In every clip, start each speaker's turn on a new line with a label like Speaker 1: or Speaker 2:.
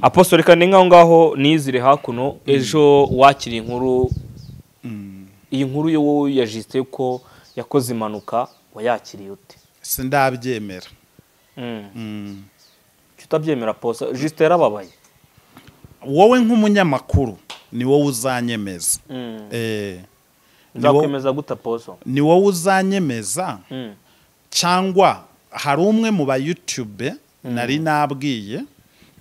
Speaker 1: apositore reka ni nk'aho ngaho nizire hakuno ejo wakira inkuru iyi nkuru yo wowe yajisite ko yakoze impanuka wayakiriye ute
Speaker 2: sindabyemera
Speaker 1: Kuki utabyemera posa jisite yarababaye
Speaker 2: wowe nk'umunyamakuru ni wowe uzanyemeza Eh, ni wo-
Speaker 1: nzakwemeza guta poso
Speaker 2: ni wowe uzanyemeza
Speaker 1: Mm.
Speaker 2: cyangwa hari umwe mu ba YouTube nari nabwiye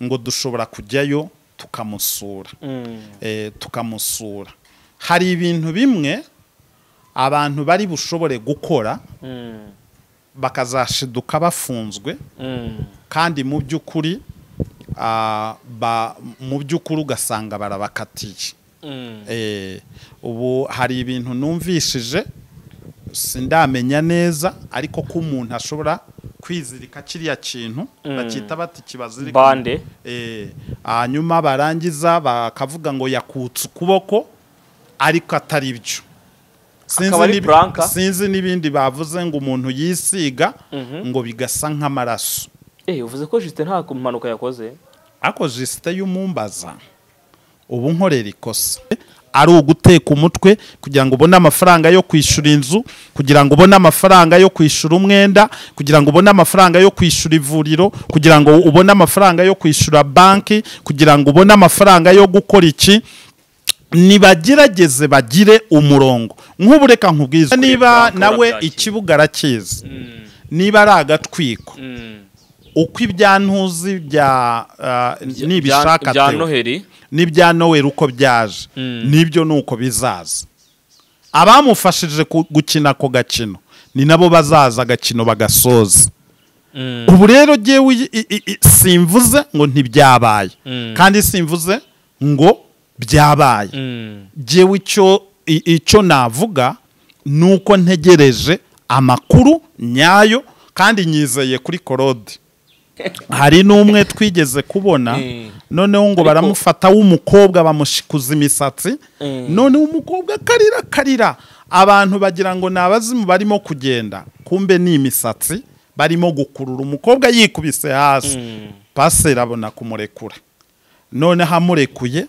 Speaker 2: ngo dushobora kujyayo tukamusura
Speaker 1: Mm.
Speaker 2: eh, tukamusura hari ibintu bimwe abantu bari bushobore gukora
Speaker 1: Mm.
Speaker 2: bakazashiduka bafunzwe
Speaker 1: Mm.
Speaker 2: kandi mu by'ukuri ah, ba- mu by'ukuri ugasanga barabakatiye
Speaker 1: Mm.
Speaker 2: Eh, ubu hari ibintu numvishije sindamenya neza ariko ko umuntu ashobora kwizirika kiriya kintu bakita bati kibazirika
Speaker 1: Bande.
Speaker 2: Eh, hanyuma barangiza bakavuga ngo yakutse ukuboko ariko atari byo Sinzi
Speaker 1: Akaba ari
Speaker 2: nib-
Speaker 1: Blanca.
Speaker 2: sinzi n'ibindi bavuze ngo umuntu yisiga ngo bigasa nk'amaraso
Speaker 1: Eh, uvuze ko jisite nta mpanuka yakoze
Speaker 2: ariko jisite y'umumbaza ubu nkorera ikosa ari uguteka umutwe kugira ngo ubone amafaranga yo kwishyura inzu kugira ngo ubone amafaranga yo kwishyura umwenda kugira ngo ubone amafaranga yo kwishyura ivuriro kugira ngo ubone amafaranga yo kwishyura banki kugira ngo ubone amafaranga yo gukora iki nibagerageze bagire umurongo nk'ubu reka nkubwiza niba
Speaker 1: banki
Speaker 2: nawe
Speaker 1: urabyakira.
Speaker 2: ikibuga arakizi niba ari agatwiko
Speaker 1: Mm.
Speaker 2: uko ibyantuzi bya ah, n'ibishaka
Speaker 1: bya
Speaker 2: tewe.
Speaker 1: noheri
Speaker 2: n'ibya noweri uko byaje nibyo ni uko bizaza abamufashije ku- gukina ako gakino ni nabo bazaza agakino bagasoza ubu rero jyewe i- i- i- simvuze ngo ntibyabaye kandi simvuze ngo byabaye jyewe icyo i- icyo navuga ni uko ntegereje amakuru nyayo kandi nyizeye kuri korode hari n'umwe twigeze kubona
Speaker 1: Eh.
Speaker 2: noneho ngo baramufata w'umukobwa bamushikuza imisatsi
Speaker 1: Eh.
Speaker 2: noneho umukobwa akarira akarira abantu bagira ngo ni abazimu barimo kugenda kumbe ni imisatsi barimo gukurura umukobwa yikubise hasi paseri abona kumurekura noneho amurekuye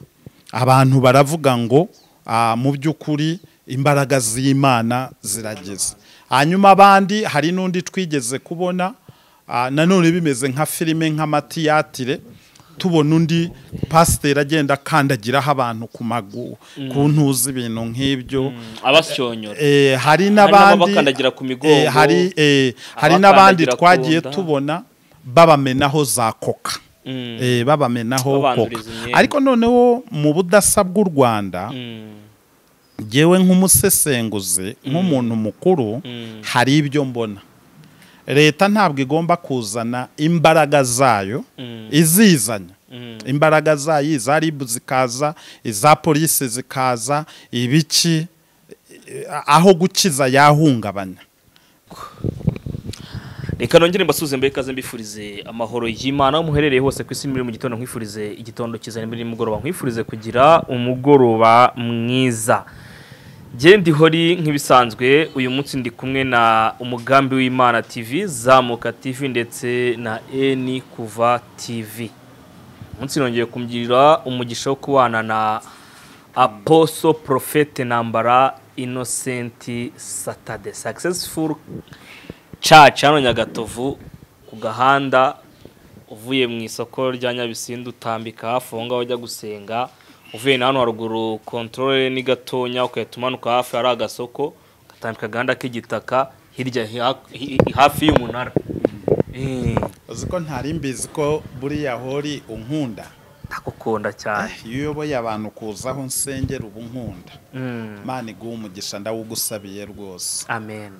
Speaker 2: abantu baravuga ngo "Ah, mu by'ukuri imbaraga z'imana zirageze hanyuma abandi hari n'undi twigeze kubona ah, nanone bimeze nka filime nk'amatiyatire tubona undi pasiteri agenda akandagiraho abantu ku maguru ku ntuzi ibintu nk'ibyo
Speaker 1: abasyonyora
Speaker 2: Eh, hari
Speaker 1: n'abo
Speaker 2: n'abandi
Speaker 1: bakandagira ku migongo,
Speaker 2: eh, hari eh, hari n'abandi
Speaker 1: abakandagira ku
Speaker 2: twagiye
Speaker 1: nda.
Speaker 2: tubona babamenaho za koka eh, babamenaho koka
Speaker 1: Babanduriza imyenda.
Speaker 2: ariko noneho mu budasa bw'u Rwanda jyewe nk'umusesenguzi nk'umuntu mukuru hari ibyo mbona leta ntabwo igomba kuzana imbaraga zayo izizanya imbaraga zayo iza ribu zikaza iza polisi zikaza ibiki eh, aho gukiza yahungabanya
Speaker 1: reka nongere mbasuze mbe ikaze mbifurize amahoro y'imana aho muherereye hose ku isi muri mu gitondo nkwifurize igitondo cyiza nimba ari nimugoroba nkwifurize kugira umugoroba mwiza Jye ndi hori nk'ibisanzwe uyu munsi ndi kumwe na umugambi w'imana tv zamuka tv ndetse na eni kuva tv umunsi nongeye kumugirira umugisha wo kubana na aposo porofete nambara inosenti satade sakisesifuru caca hano nyagatovu ku gahanda uvuye mu isoko rya nyabisindu utambika hafi aho ngaho ujya gusenga uvuye na hano haruguru kontorore ni gatonya ugahita umanuka hafi hari agasoko ugatambika agahanda k'igitaka hirya hi- hi- hafi y'umunara Eh,
Speaker 2: uzi ko ntari mbizi ko buriya hori unkunda
Speaker 1: ndagukunda cyane
Speaker 2: iyo uyoboye abantu kuza aho nsengera uba unkunda
Speaker 1: Mm,
Speaker 2: imana iguha umugisha ndawugusabiye rwose
Speaker 1: amen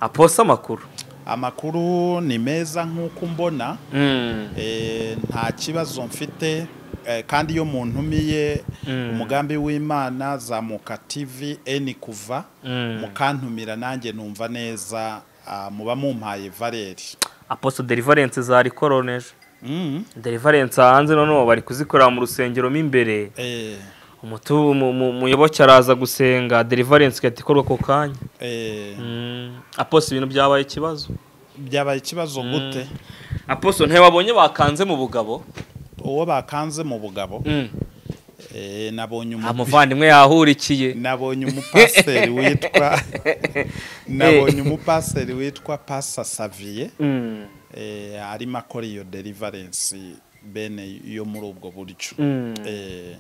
Speaker 1: aposa amakuru
Speaker 2: amakuru ni meza nk'uko umbona
Speaker 1: Mm,
Speaker 2: Eh, nta kibazo mfite eh, kandi iyo muntu umiye umugambi w'imana zamuka tv eni kuva mukantumira nanjye numva neza ah, muba mumpaye valeri
Speaker 1: aposo deliverance zari koroneje deliverance hanze noneho bari kuzikorera mu rusengero mo imbere
Speaker 2: Eh,
Speaker 1: umutu mu- mu- muyoboke araza gusenga deliverance igahita ikorwa ako kanya
Speaker 2: eh,
Speaker 1: Mm, aposto ibintu byabaye ikibazo
Speaker 2: byabaye ikibazo gute
Speaker 1: apostle ntibabonye bakanze mu bugabo
Speaker 2: uwo bakanze mu bugabo eh, nabonye
Speaker 1: nta
Speaker 2: umupi-
Speaker 1: muvandimwe yahurikiye
Speaker 2: nabonye umupaseri witwa nabonye umupaseri witwa pasa saviye
Speaker 1: Mm,
Speaker 2: eh, arimo akora iyo deliverance bene yo muri ubwo buryo
Speaker 1: mm.
Speaker 2: eh,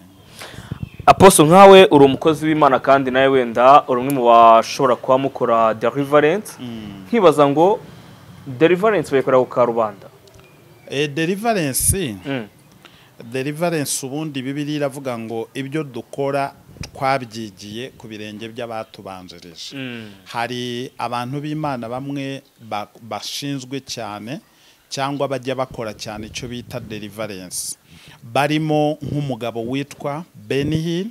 Speaker 1: apostle nkawe uri umukozi w'imana kandi nawe wenda uri umwe mu bashobora kuba mukora deliverance nkibaza ngo deliverance bayikorera ku karubanda
Speaker 2: eh, deliverance
Speaker 1: Mm,
Speaker 2: deliverance ubundi bibiri iravuga ngo ibyo dukora twabyigiye ku birenge by'abatubanjirije
Speaker 1: mm,
Speaker 2: hari abantu b'imana bamwe ba- bashinzwe cyane cyangwa bajya bakora cyane icyo bita deliverance barimo nk'umugabo witwa benihil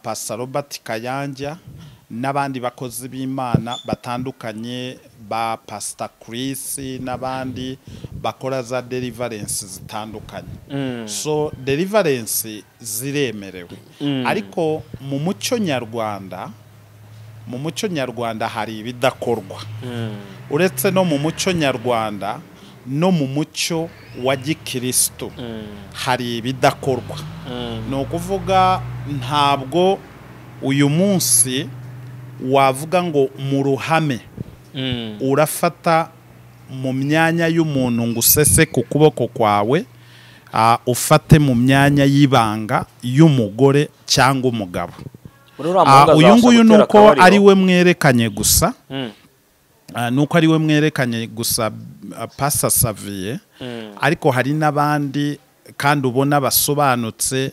Speaker 2: pasa robert kayanja n'abandi bakozi b'imana batandukanye ba pasita kirisi n'abandi bakora za deliverance zitandukanye
Speaker 1: mm.
Speaker 2: so deliverance ziremerewe
Speaker 1: Mm.
Speaker 2: ariko mu muco nyarwanda mu muco nyarwanda hari ibidakorwa
Speaker 1: Mm,
Speaker 2: uretse no mu muco nyarwanda no mu muco wa gikirisitu
Speaker 1: mm,
Speaker 2: hari ibidakorwa
Speaker 1: mm.
Speaker 2: ni ukuvuga ntabwo uyu munsi wavuga ngo mu ruhame
Speaker 1: Mm,
Speaker 2: urafata mu myanya y'umuntu ngo usese ku kuboko kwawe ah, ufate mu myanya y'ibanga y'umugore cyangwa umugabo
Speaker 1: muri uriya
Speaker 2: Ah,
Speaker 1: muhungu
Speaker 2: uyu
Speaker 1: azabasha
Speaker 2: nguyu ni
Speaker 1: gutera
Speaker 2: uko
Speaker 1: akabariro.
Speaker 2: ari we mwerekanye gusa
Speaker 1: Mm,
Speaker 2: ah, ni uko ari we mwerekanye gusa ah, pasa saviye
Speaker 1: mm,
Speaker 2: ariko hari n'abandi kandi ubona basobanutse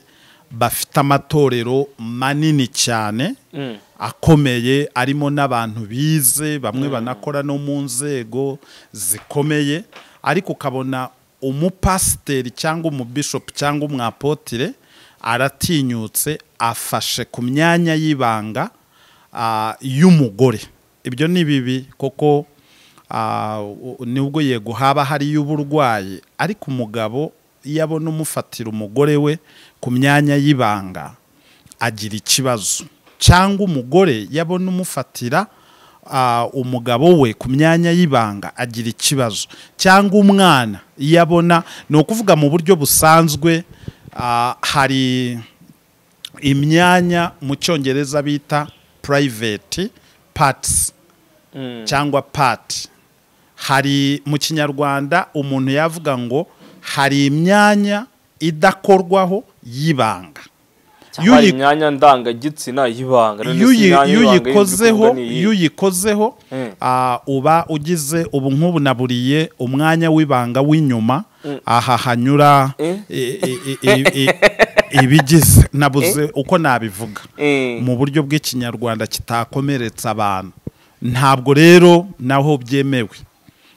Speaker 2: bafite amatorero manini cyane
Speaker 1: mm.
Speaker 2: akomeye arimo n'abantu bize bamwe banakora no mu nzego zikomeye ariko ukabona umupasiteri cyangwa umubishopu cyangwa umwapotire aratinyutse afashe ku myanya y'ibanga ah, y'umugore ibyo ni bibi kuko ah, u- nubwo yego haba hari y'uburwayi ariko umugabo iyo abona umufatira umugore we ku myanya y'ibanga agira ikibazo cyangwa umugore yabona umufatira ah, umugabo we ku myanya y'ibanga agira ikibazo cyangwa umwana iyo abona ni ukuvuga mu buryo busanzwe ah, hari imyanya mu cyongereza bita private parts
Speaker 1: Mm.
Speaker 2: cyangwa pati hari mu kinyarwanda umuntu yavuga ngo hari imyanya idakorwaho y'ibanga
Speaker 1: cyangwa
Speaker 2: yuyi-
Speaker 1: imyanya ndangagitsina y'ibanga none se
Speaker 2: Yuyi-
Speaker 1: imyanya y'ibanga
Speaker 2: yuyikozeho
Speaker 1: y'inzu ikorwa
Speaker 2: yuyikozeho
Speaker 1: Mm.
Speaker 2: ah, uba ugize ubu nk'ubu naburiye umwanya w'ibanga w'inyuma aha hanyura
Speaker 1: Eh?
Speaker 2: i- i- i- i- i- ibigize nabuze uko nabivuga
Speaker 1: Eh.
Speaker 2: mu buryo bw'ikinyarwanda kitakomeretsa abantu ntabwo rero naho byemewe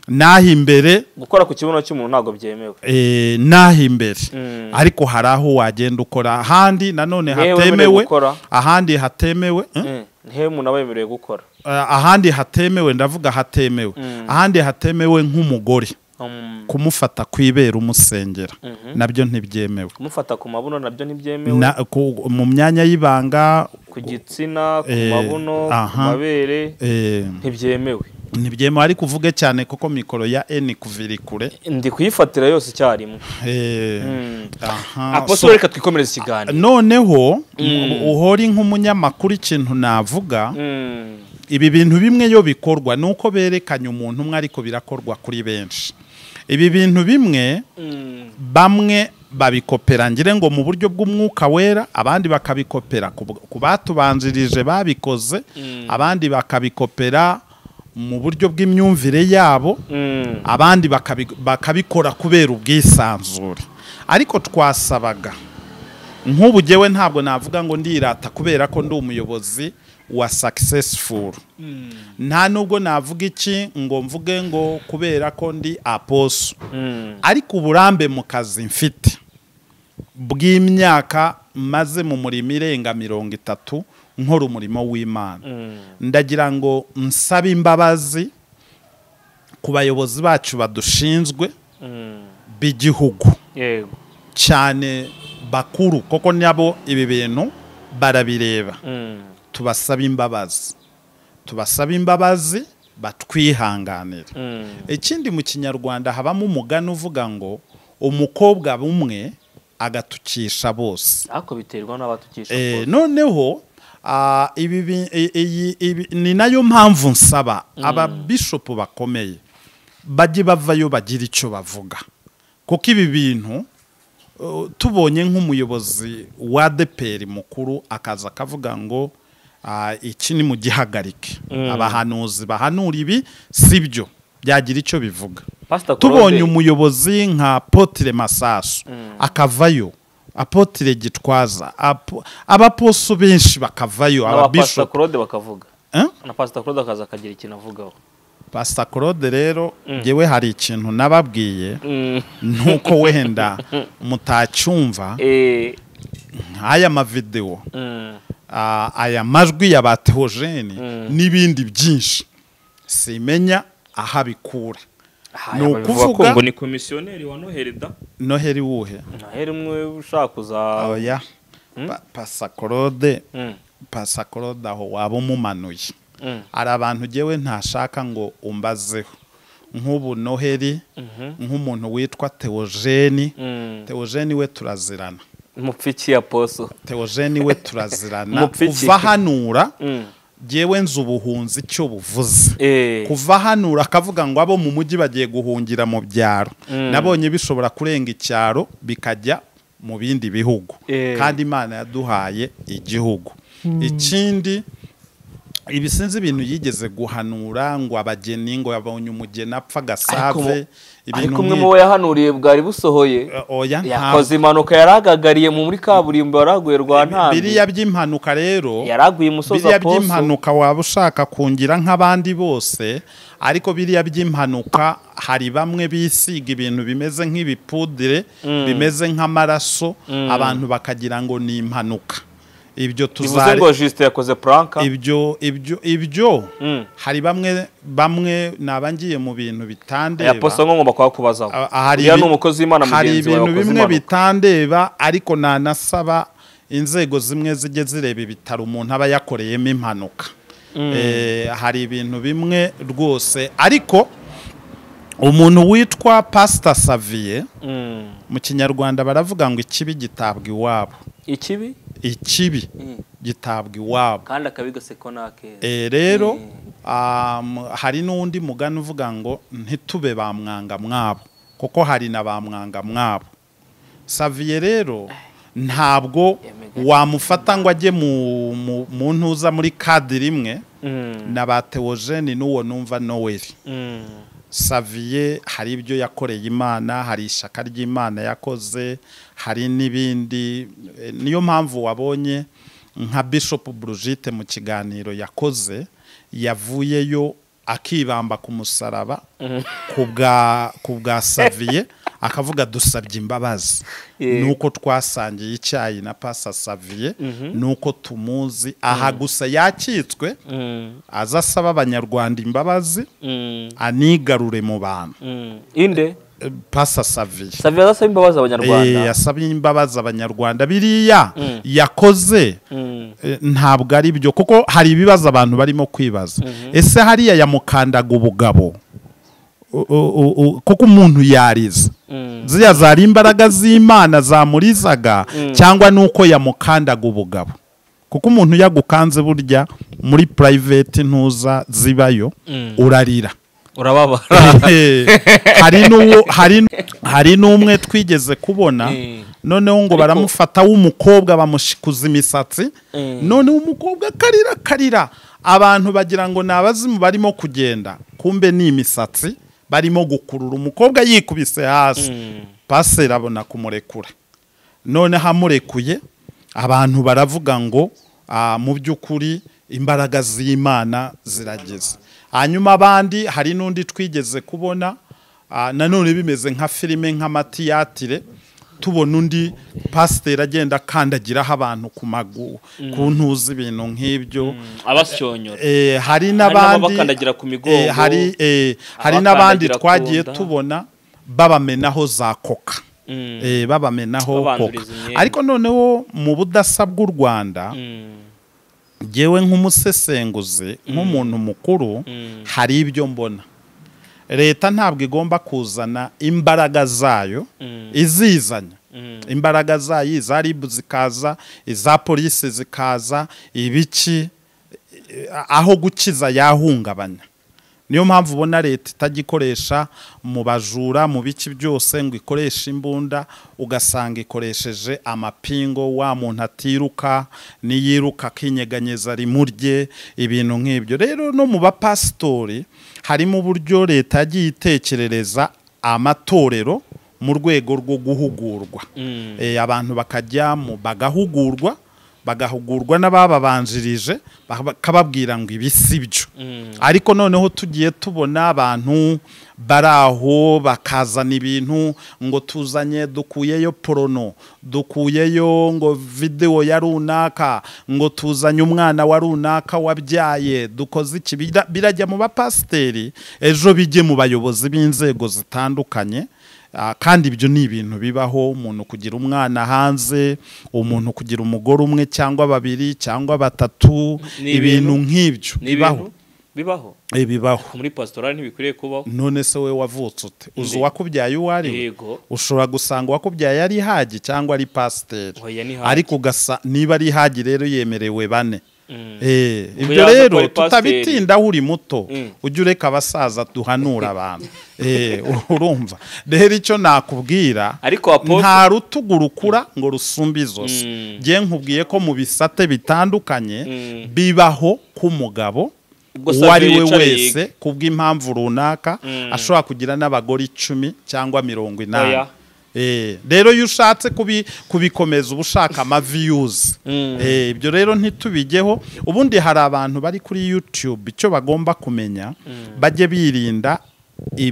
Speaker 2: naho imbere
Speaker 1: ni iyi. gukora ku kibuno cy'umuntu ntabwo byemewe
Speaker 2: eh, naho imbere
Speaker 1: Mm.
Speaker 2: ariko hari aho wagenda ukora ahandi nanone
Speaker 1: Ntihewe
Speaker 2: hatemewe
Speaker 1: wemerewe gukora.
Speaker 2: ahandi hatemewe eh?
Speaker 1: Mm, ntihewe umuntu aba yemerewe gukora
Speaker 2: Uh, ahandi hatemewe ndavuga hatemewe ahandi hatemewe nk'umugore
Speaker 1: Um,
Speaker 2: kumufata kwibera umusengera nabyo ntibyemewe
Speaker 1: kumufata ku mabuno nabyo ntibyemewe
Speaker 2: Na- ku- mu myanya y'ibanga
Speaker 1: ku gitsina ku
Speaker 2: Eh,
Speaker 1: mabuno ku
Speaker 2: aha.
Speaker 1: mabere
Speaker 2: eh,
Speaker 1: ntibyemewe
Speaker 2: ntibyemewe ariko uvuge cyane kuko mikoro ya N kuvira kure
Speaker 1: ndi kuyifatira yose icyarimwe
Speaker 2: eh,
Speaker 1: Mm.
Speaker 2: aha.
Speaker 1: apostle reka twikomereze ikiganiro
Speaker 2: noneho uhori nk'umunyamakuru ikintu navuga
Speaker 1: Mm,
Speaker 2: ibi bintu bimwe iyo bikorwa ni uko berekanye umuntu umwe ariko birakorwa kuri benshi ibi bintu bimwe
Speaker 1: mm,
Speaker 2: bamwe babikopera ngire ngo mu buryo bw'umwuka wera abandi bakabikopera ku bu- ku batubanjirije babikoze abandi bakabikopera mu buryo bw'imyumvire yabo
Speaker 1: mm,
Speaker 2: abandi bakabi- bakabikora kubera ubwisanzure ariko twasabaga nk'ubu jyewe ntabwo navuga ngo ndirata kubera ko ndi umuyobozi wa successful nta nubwo navuga iki ngo mvuge ngo kubera ko ndi aposo
Speaker 1: mm,
Speaker 2: ariko uburambe mu kazi mfite bw'imyaka maze mu murimo irenga mirongo itatu nkora umurimo w'imana
Speaker 1: mm,
Speaker 2: ndagira ngo nsabe imbabazi ku bayobozi bacu badushinzwe
Speaker 1: mm.
Speaker 2: b'igihugu
Speaker 1: yego
Speaker 2: cyane bakuru kuko nabo ibi bintu barabireba
Speaker 1: Mm,
Speaker 2: tubasaba imbabazi tubasaba imbabazi batwihanganire ikindi mu kinyarwanda habamo umugani uvuga ngo umukobwa bumwe agatukisha bose
Speaker 1: ariko biterwa n'abatukisha
Speaker 2: Eh, noneho ah, ibi bi- i- iyi- ibi- ni nayo mpamvu nsaba ababishopu bakomeye bajye bavayo bagira icyo bavuga kuko ibi bintu uh, tubonye nk'umuyobozi wa deperi mukuru akaza akavuga ngo ah, iki ni mu gihagarike abahanuzi bahanura ibi si byo byagira icyo bivuga
Speaker 1: Pastor
Speaker 2: tubonye
Speaker 1: Colombe.
Speaker 2: umuyobozi nka potire masasu akavayo apotire gitwaza apo- abaposo benshi bakavayo
Speaker 1: n'abapasita
Speaker 2: ababishopu
Speaker 1: claude bakavuga
Speaker 2: Eh?
Speaker 1: na pasita claude akaza akagira ikintu avugaho
Speaker 2: pasita claude rero yewe hari ikintu nababwiye nuko wenda mutacyumva
Speaker 1: Eh,
Speaker 2: nk'aya mavidewo
Speaker 1: mm,
Speaker 2: ah, aya majwi ya ba teogene n'ibindi byinshi simenya aho abikura
Speaker 1: aha,
Speaker 2: Ni
Speaker 1: aba bivuga
Speaker 2: ukuvuga-
Speaker 1: ko ngo ni komisiyoneri wa noherida
Speaker 2: noheri wuhe
Speaker 1: noheri umwe ushaka kuza
Speaker 2: oya Pa- pasakorode
Speaker 1: Mm,
Speaker 2: pasakorode aho waba umumanuye
Speaker 1: mm,
Speaker 2: hari abantu ugewe ntashaka ngo umbazeho nk'ubu noheri nk'umuntu witwa teogene
Speaker 1: mm.
Speaker 2: teogene we turazirana
Speaker 1: mupfiki ya poso
Speaker 2: teogene we turazirana
Speaker 1: Mupfiki.
Speaker 2: kuva hanura
Speaker 1: Mm.
Speaker 2: ngewe nzi ubuhunzi icyo buvuze
Speaker 1: Eh,
Speaker 2: kuva hanura akavuga ngo abo mu mujyi bagiye guhungira mu byaro nabonye bishobora kurenga icyaro bikajya mu bindi bihugu
Speaker 1: Eh.
Speaker 2: kandi imana yaduhaye igihugu ikindi ibi sinzi ibintu yigeze guhanura ngo abageni ngo yabonye umugeni apfa agasave
Speaker 1: ariko umwe mu bo yahanuriye bwari busohoye
Speaker 2: oya ntabwo
Speaker 1: yakoze impanuka yaragagariye mu muri kaburimbo yaraguye rwa ntambi
Speaker 2: biriya by'impanuka rero
Speaker 1: yaraguye imusozi
Speaker 2: biriya
Speaker 1: aposo
Speaker 2: by'impanuka waba ushaka kungira nk'abandi bose ariko biriya by'impanuka hari bamwe bisiga ibintu bimeze nk'ibipudire bimeze nk'amaraso abantu bakagira ngo ni impanuka ibyo
Speaker 1: bivuze
Speaker 2: tuzare
Speaker 1: ngo jisite yakoze puranka
Speaker 2: ibyo ibyo ibyo
Speaker 1: Mm.
Speaker 2: hari bamwe bamwe nabangiye mu bintu bitandeba
Speaker 1: ya poso ngomba kubazaho
Speaker 2: Ah, ah, hari
Speaker 1: uriya
Speaker 2: ibi-
Speaker 1: ni umukozi w'imana
Speaker 2: hari
Speaker 1: mugenzi wawe
Speaker 2: ibintu
Speaker 1: wakoze
Speaker 2: bimwe
Speaker 1: impanuka
Speaker 2: bitandeba ariko nanasaba inzego zimwe zijye zireba ibitaro umuntu aba yakoreyemo impanuka Eh, hari ibintu bimwe rwose ariko umuntu witwa pasita saviye
Speaker 1: Mm.
Speaker 2: mu kinyarwanda baravuga ngo ikibi gitabwa iwabo
Speaker 1: ikibi
Speaker 2: ikibi
Speaker 1: Mm.
Speaker 2: gitabwa iwabo
Speaker 1: kandi akabigasekwa n'akeza
Speaker 2: Eh, rero um, hari n'undi mugani uvuga ngo ntitube ba mwanga mwabo kuko hari na ba mwanga mwabo saviye rero ntabwo wamufata ngo ajye mu, mu, mu ntuza muri kadi rimwe
Speaker 1: Mm.
Speaker 2: na ba teogene n'uwo numva noweli
Speaker 1: Mm.
Speaker 2: saviye hari ibyo yakoreye imana hari ishyaka ry'imana yakoze hari n'ibindi Eh, niyo mpamvu wabonye nka bishop brigite mu kiganiro yakoze yavuyeyo akibamba ku musaraba ku bwa ku bwa saviye akavuga dusabye imbabazi
Speaker 1: Yeah.
Speaker 2: nuko twasangiye icyayi na pasa saviye nuko tumuzi aha gusa yakitswe
Speaker 1: Mm.
Speaker 2: aza asaba abanyarwanda imbabazi
Speaker 1: Mm.
Speaker 2: anigarure mu bantu
Speaker 1: Mm. inde
Speaker 2: Eh, pasa saviye
Speaker 1: savia adasaba imbabazi abanyarwanda
Speaker 2: Eh, yasabye imbabazi abanyarwanda biriya yakoze
Speaker 1: Mm.
Speaker 2: eh, ntabwo ari byo kuko hari ibibazo abantu barimo kwibaza ese hariya yamukandaga ubugabo U- u- u- u- kuko umuntu yariza
Speaker 1: Mm.
Speaker 2: ziriya zari imbaraga z'imana zamurizaga cyangwa nuko yamukandaga ubugabo kuko umuntu yagukanze burya muri purayiveti ntuza zibayo urarira
Speaker 1: urababara
Speaker 2: Eh, hari n'uwo hari n- hari n'umwe twigeze kubona
Speaker 1: Eh.
Speaker 2: noneho ngo baramufata w'umukobwa bamushikuza imisatsi
Speaker 1: Eh.
Speaker 2: noneho umukobwa akarira akarira abantu bagira ngo ni abazimu barimo kugenda kumbe ni imisatsi barimo gukurura umukobwa yikubise hasi paseri abona kumurekura noneho amurekuye abantu baravuga ngo "Ah, mu by'ukuri imbaraga z'imana zirageze hanyuma abandi hari n'undi twigeze kubona ah, nanone bimeze nka filime nk'amatiyatire tubona undi pasiteri agenda akandagiraho abantu ku magu ku ntuzi ibintu nk'ibyo
Speaker 1: abasyonyora
Speaker 2: Eh, hari n'abandi
Speaker 1: n'ababakandagira ku migongo,
Speaker 2: eh, hari eh, hari n'abandi
Speaker 1: abakandagira ku
Speaker 2: twagiye
Speaker 1: nda.
Speaker 2: tubona babamenaho za koka eh, babamenaho koka
Speaker 1: Babanduriza imyenda.
Speaker 2: ariko noneho mu budasa bw'u rwanda ngewe nk'umusesenguzi nk'umuntu mukuru hari ibyo mbona leta ntabwo igomba kuzana imbaraga zayo izizanya imbaraga zayo iza ribu zikaza iza polisi zikaza ibiki aho gukiza yahungabanya niyo mpamvu ubona leta itagikoresha mu bajura mu bice byose ngo ikoreshe imbunda ugasanga ikoresheje amapingo wa muntu atiruka n'iyiruka akinyeganyeza rimurye ibintu nk'ibyo rero no mu bapasitori harimo uburyo leta yagiye itekerereza amatorero mu rwego rwo guhugurwa Eh, abantu bakajya mu bagahugurwa bagahugurwa n'abababanjirije bakababwira ngo ibi si byo ariko noneho tugiye tubona abantu bari aho bakazana ibintu ngo tuzanye dukuyeyo porono dukuyeyo ngo videwo ya runaka ngo tuzanye umwana wa runaka wabyaye dukoze iki Bira- birajya mu bapasiteri ejo bijye mu bayobozi b'inzego zitandukanye Ah, kandi ibyo ni ibintu bibaho umuntu kugira umwana hanze umuntu kugira umugore umwe cyangwa babiri cyangwa batatu
Speaker 1: Ni
Speaker 2: ibintu
Speaker 1: ibintu-
Speaker 2: nk'ibyo
Speaker 1: ni
Speaker 2: bibaho
Speaker 1: ibintu bibaho
Speaker 2: Eh, bibaho
Speaker 1: muri pasitora ntibikwiriye kubaho
Speaker 2: none se we wavutse ute uzi
Speaker 1: Ndi-
Speaker 2: uwakubyaye uwo ari we
Speaker 1: yego
Speaker 2: ushobora gusanga uwakubyaye ari hagi cyangwa ari pasiteri
Speaker 1: Oya, ni hagi.
Speaker 2: ariko ugasa niba ari hagi rero yemerewe bane
Speaker 1: Mm.
Speaker 2: Eh,
Speaker 1: Ubwo
Speaker 2: ibyo
Speaker 1: yaza ko
Speaker 2: rero
Speaker 1: ari pasiteri.
Speaker 2: tutabitindaho uri muto
Speaker 1: Mm.
Speaker 2: ujye ureka abasaza duhanura abantu Eh, urumva rero icyo nakubwira
Speaker 1: Ariko Apotre-
Speaker 2: nta rutugu rukura ngo rusumbe izosi
Speaker 1: Mm.
Speaker 2: njye nkubwiye ko mu bisate bitandukanye
Speaker 1: Mm.
Speaker 2: bibaho k'umugabo
Speaker 1: Ubwo
Speaker 2: uwo ari we
Speaker 1: Savio yicaye
Speaker 2: wese ku bw'impamvu runaka ashobora kugira n'abagore icumi cyangwa mirongo inani
Speaker 1: Oya.
Speaker 2: Eh, rero iyo ushatse kubi- kubikomeza uba ushaka amaviyuzi
Speaker 1: Mm.
Speaker 2: Eh, ibyo rero ntitubigeho ubundi hari abantu bari kuri youtube icyo bagomba kumenya bajye birinda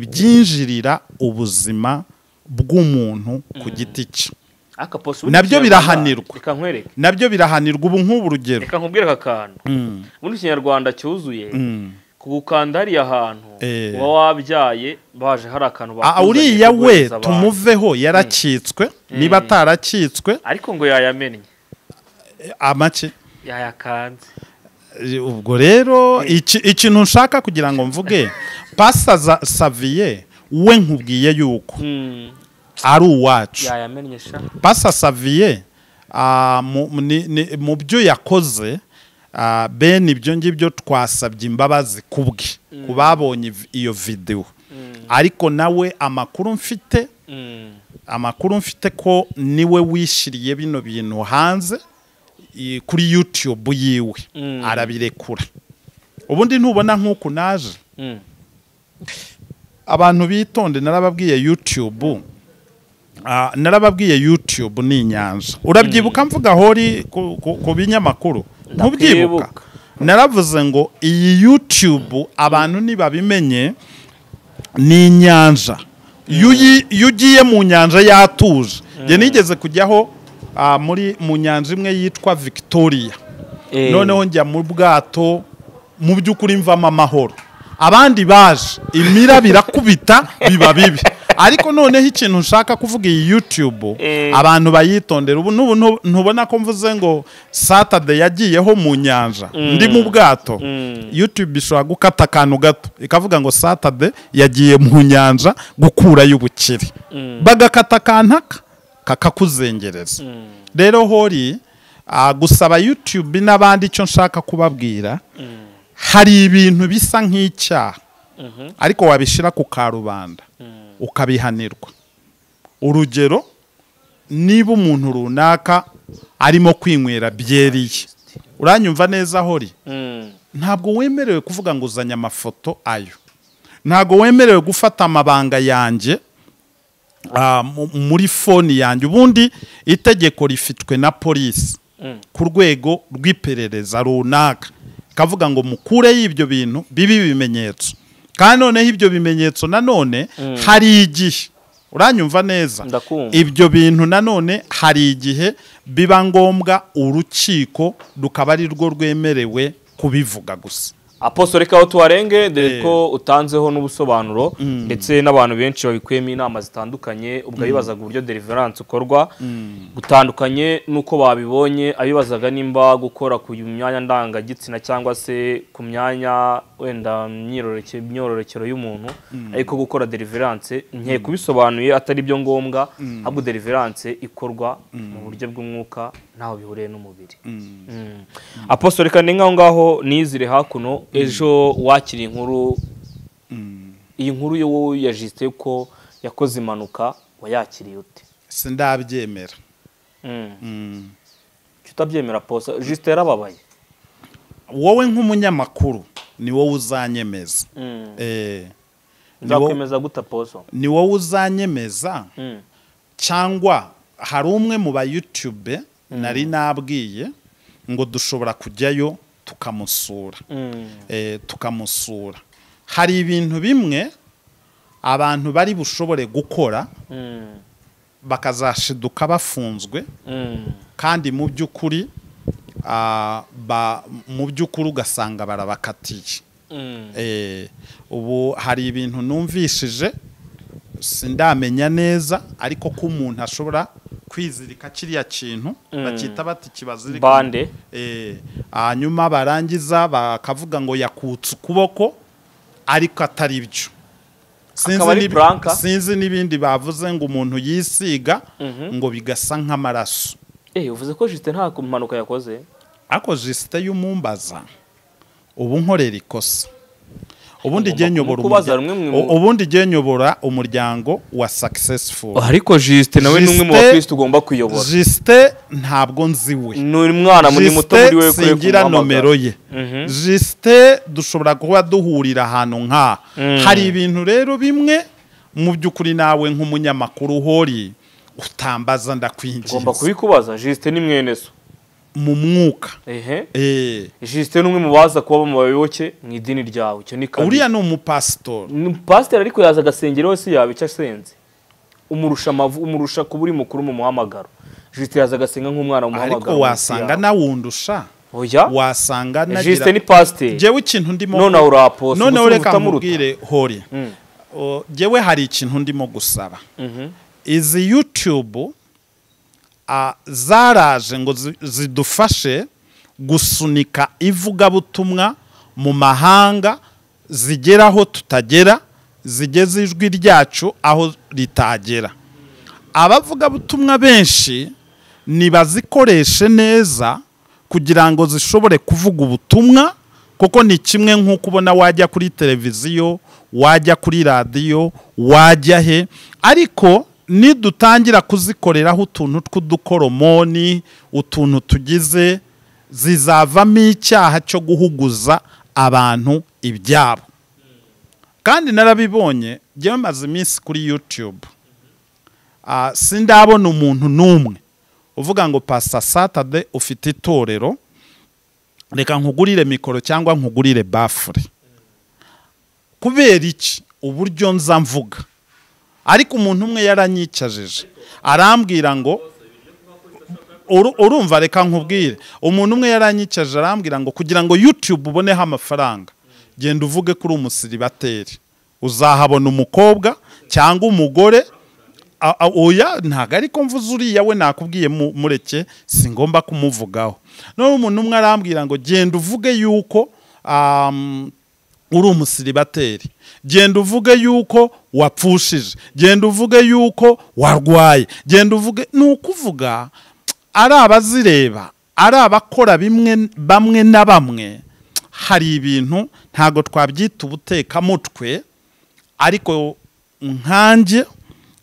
Speaker 2: ibyinjirira ubuzima bw'umuntu ku giti cye
Speaker 1: aka posi
Speaker 2: Nabyo birahanirwa.
Speaker 1: reka nkwereke
Speaker 2: nabyo birahanirwa ubu nk'ubu urugero
Speaker 1: reka nkubwire aka kantu
Speaker 2: Mm,
Speaker 1: ubundi ikinyarwanda cyuzuye
Speaker 2: mm.
Speaker 1: kugukanda hariya hantu
Speaker 2: Eh.
Speaker 1: uba wabyaye baje hari akantu
Speaker 2: Ah,
Speaker 1: bakuzanye
Speaker 2: uriya we
Speaker 1: kuguriza abantu.
Speaker 2: tumuveho yarakitswe niba atarakitswe
Speaker 1: ariko ngo yayamennye
Speaker 2: amake
Speaker 1: yayakanze
Speaker 2: Eh, ubwo rero iki- ikintu nshaka kugira ngo mvuge pasa za saviye we nkubwiye yuko
Speaker 1: Mm,
Speaker 2: ari uwacu
Speaker 1: yayamennye sha
Speaker 2: pasa saviye ah, mu- ni- ni- mu byo yakoze ah, bene ibyo ngibyo twasabye imbabazi kubwe ku babonye iv- iyo videwo ariko nawe amakuru mfite
Speaker 1: Mm,
Speaker 2: amakuru mfite ko niwe wishyiriye bino bintu hanze i- kuri youtube yiwe
Speaker 1: Mm.
Speaker 2: arabirekura ubundi ntubona nk'uku naje
Speaker 1: mm.
Speaker 2: abantu bitonde narababwiye youtube Ah, narababwiye youtube ni inyanja urabyibuka mvuga hori ku- ku ku binyamakuru ntubyibuka
Speaker 1: Ndakwibuka.
Speaker 2: naravuze ngo iyi youtube abantu ntibabimenye ni inyanja iyo uyi- iyo ugiye mu nyanja yatuje njye nigeze kujyaho ah, muri mu nyanja imwe yitwa victoria
Speaker 1: Eh.
Speaker 2: noneho njya mu bwato mu by'ukuri mvamo amahoro abandi baje imira birakubita biba bibi ariko noneho ikintu nshaka kuvuga iyi youtube
Speaker 1: Eh.
Speaker 2: abantu bayitondera ubu n'ubu ntu- ntubona ko mvuze ngo saturday yagiyeho mu nyanja ndi mu bwato youtube ishobora gukata akantu gato ikavuga ngo saturday yagiye mu nyanja gukurayo ubukire bagakata akantaka kakakuzengereza rero hori ah, gusaba youtube n'abandi icyo nshaka kubabwira hari ibintu bisa nk'icyaha ariko wabishyira ku karubanda ukabihanirwa urugero niba umuntu runaka arimo kwinywera byeri ye uranyumva neza hori
Speaker 1: Mm,
Speaker 2: ntabwo wemerewe kuvuga ngo uzanye amafoto ayo ntabwo wemerewe gufata amabanga yanjye ah, mu- muri foni yanjye ubundi itegeko rifitwe na polisi
Speaker 1: Mm.
Speaker 2: ku rwego rw'iperereza runaka kavuga ngo mukureyo ibyo bintu bibi bimenyetso kandi noneho ibyo bimenyetso nanone hari igihe uranyumva neza
Speaker 1: Ndakumva.
Speaker 2: ibyo bintu nanone hari igihe biba ngombwa urukiko rukaba ari rwo rwemerewe kubivuga gusa
Speaker 1: apostole kaho tuwarenge dore ko utanzeho n'ubusobanuro ndetse n'abantu benshi babikuyemo inama zitandukanye ubwo abibazaga uburyo deliverance ukorwa gutandukanye n'uko babibonye abibazaga nimba gukora ku myanya ndangagitsina cyangwa se ku myanya wenda myororokere imyororokero y'umuntu ariko gukora deliverance nke kubisobanuye atari byo ngombwa ahubwo deliverance ikorwa mu buryo bw'umwuka ntaho bihuriye n'umubiri apostole kane nk'aho ngaho nizire hakuno ejo wakira inkuru iyi nkuru yo wowe yajisite ko yakoze impanuka wayakiriye ute
Speaker 2: sindabyemera
Speaker 1: tutabyemera posa jisite yarababaye
Speaker 2: wowe nk'umunyamakuru ni wowe uzanyemeza Eh, ni wowe-
Speaker 1: nzakwemeza guta poso
Speaker 2: ni wowe uzanyemeza cyangwa hari umwe mu ba YouTube nari nabwiye ngo dushobora kujyayo tukamusura eh, tukamusura hari ibintu bimwe abantu bari bushobore gukora bakazashiduka bafunzwe kandi mu by'ukuri ah, ba- mu by'ukuri ugasanga barabakatiye Eh, ubu hari ibintu numvishije sindamenya neza ariko ko umuntu ashobora kwizirika kiriya kintu bakita bati kibazirika
Speaker 1: bande
Speaker 2: Eh, hanyuma barangiza bakavuga ngo yakutse ukuboko ariko atari byo Sinzi
Speaker 1: Akaba ari
Speaker 2: n'ibi-
Speaker 1: Blanca.
Speaker 2: sinzi n'ibindi bavuze ngo umuntu yisiga ngo bigasa nk'amaraso
Speaker 1: eee uvuze ko jisite nta mpanuka yakoze
Speaker 2: ariko jisite y'umumbaza ubu nkorera ikosa
Speaker 1: Ugomba
Speaker 2: ubundi igihe nyobora
Speaker 1: kumukubaza
Speaker 2: umurya-
Speaker 1: rumwe mu-
Speaker 2: u- ubundi igihe nyobora umuryango wa successful
Speaker 1: ariko jisite nawe ni umwe mu
Speaker 2: Justin-
Speaker 1: bakirisitu ugomba kuyobora
Speaker 2: jisite ntabwo nziwe
Speaker 1: ni umwana muri muto muri we
Speaker 2: jisite
Speaker 1: ukwiye
Speaker 2: singira
Speaker 1: kumuhamagara.
Speaker 2: nomero ye
Speaker 1: Mhm.
Speaker 2: jisite dushobora kuba duhurira ahantu nk'aha hari ibintu rero bimwe mu by'ukuri nawe nk'umunyamakuru uhori utambaza
Speaker 1: ugomba
Speaker 2: ndakwinjiza
Speaker 1: kubikubaza jisite ni mwene so
Speaker 2: mu mwuka
Speaker 1: ehe
Speaker 2: Eh,
Speaker 1: jisite ni umwe mu baza kuba mu bayoboke mu idini ryawe icyo ni kabiri
Speaker 2: uriya ni umupasitori
Speaker 1: Ni pasiteri ariko yaza agasengera wese yaba icyo asenze umurusha amavu umurusha kuba uri mukuru mu muhamagaro jisite yaza agasenga nk'umwana mu muhamagaro
Speaker 2: ariko wasanga nawundusha
Speaker 1: oya
Speaker 2: wasanga
Speaker 1: jisite ni
Speaker 2: nagira
Speaker 1: pasiteri
Speaker 2: jewe ikintu ndimo
Speaker 1: Nonaha uri apostle,
Speaker 2: noneho
Speaker 1: gusa
Speaker 2: reka
Speaker 1: utamuruta.
Speaker 2: mubwire hori O, jewe hari ikintu ndimo gusaba
Speaker 1: Mhm.
Speaker 2: izi YouTube a, zaraje ngo zi- zidufashe gusunika ivugabutumwa mu mahanga zigera aho tutagera zigeze ijwi ryacu aho ritagera abavugabutumwa benshi nibazikoreshe neza kugira ngo zishobore kuvuga ubutumwa kuko ni kimwe nk'uko ubona wajya kuri televiziyo wajya kuri radiyo wajya he ariko nidutangira kuzikoreraho utuntu tw'udukoromoni utuntu tugize zizavamo icyaha cyo guhuguza abantu ibyabo kandi narabibonye njyewe maze iminsi kuri YouTube Ah, sindabona umuntu n'umwe uvuga ngo pasita satade ufite itorero reka nkugurire mikoro cyangwa nkugurire bafure kubera iki uburyo nza mvuga ariko umuntu umwe yaranyicajije arambwira ngo Uru- urumva reka nkubwire umuntu umwe yaranyicaje arambwira ngo kugira ngo youtube uboneho amafaranga genda uvuge kuri umusiribateri uzahabona umukobwa cyangwa umugore A- a- oya ntabwo ariko mvuze uriya we nakubwiye mu- mureke singomba kumuvugaho noneho umuntu umwe arambwira ngo genda uvuge yuko am, uri umusiribateri genda uvuge yuko wapfushije genda uvuge yuko warwaye genda uvuge ni ukuvuga ari abazireba ari abakora bimwe bamwe na bamwe hari ibintu ntabwo twabyita ubutekamutwe ariko nkanjye